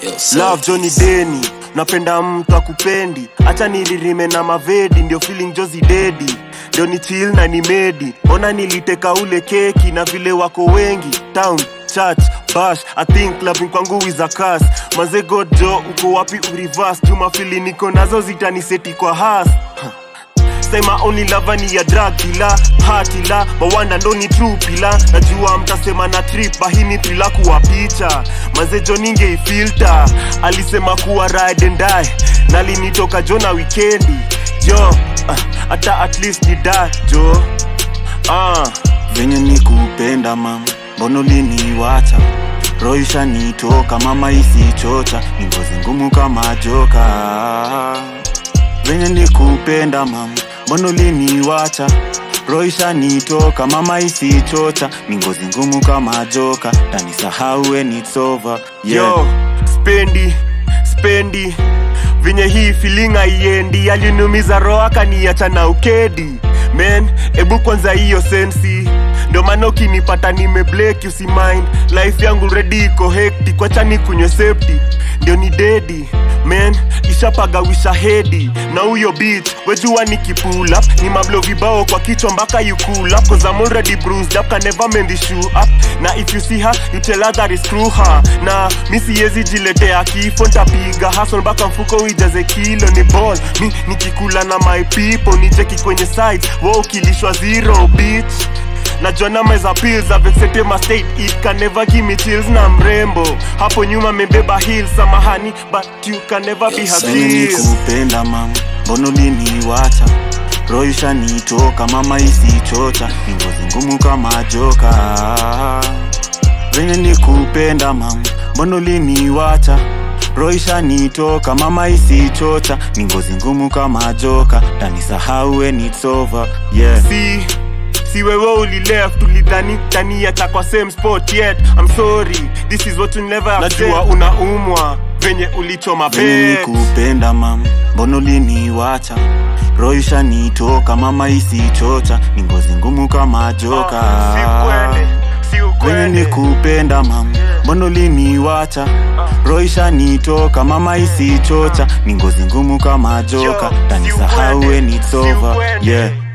love Johnny Deni napenda mtu akupendi acha niririme na mavedi ndio feeling jozi dedi ndio ni chill na ni medi ona niliteka ule keki na vile wako wengi town church bash i think clubbing kwangu is a curse manze god jo uko wapi ureverse juma fili niko nazo zitaniseti kwa has Say my only lover ni ya drug dealer party la mawanda ndo ni true pila najua mtasema na trip bahini pila kuwa picha mazejo ningeifilter alisema kuwa ride and die nalinitoka jo na wikendi jo hata uh, at least ni da jo uh. venye ni kupenda mam mbono liniwacha roisha nitoka mama isichocha ni ngozi ngumu kama joka venye ni kupenda mam mbono liniwacha roisha nitoka mama isichocha ni ngozi ngumu kama joka tanisahau when it's over yeah. yo spendi spendi venye hii feeling haiendi aliniumiza roho akaniacha na ukedi men ebu kwanza hiyo sensi ndio maana ukinipata nimeblek usimind life yangu redi iko hekti kwacha ni kunywe septi ndio ni dedi men ishapagawisha hedi na huyo beach wejua nikipull up ni mablo vibao kwa kichwa mpaka you cool up cause I'm already bruised up can never mend the shoe up na if you see her you tell her that is screw her na mi siwezi jiletea kifo ntapiga hustle mpaka mfuko uijaze kilo ni ball mi nikikula na my people nicheki kwenye side wo ukilishwa zero bitch najua nameza pills avexetema state it can never give me chills na mrembo hapo nyuma mebeba hill samahani but you can never be her venye ni sis. kupenda mam mbono liniwacha roisha nitoka mama isichocha ni ngozi ngumu kama joka venye ni kupenda mam mbono liniwacha roisha nitoka mama isichocha ni ngozi ngumu kama joka tanisahau when it's over yeah. si si wewe ulileft ulidhani taniacha kwa same spot yet I'm sorry this is what you never have najua unaumwa venye ulichoma venye ni bet kupenda mam mbono liniwacha roisha nitoka mama isichocha ni ngozi ngumu kama joka si ukweli si venye ni ukweli kupenda mam mbono liniwacha roisha nitoka mama isichocha ni ngozi ngumu kama joka Yo, si tanisahau ukweli, when it's si over ukweli. yeah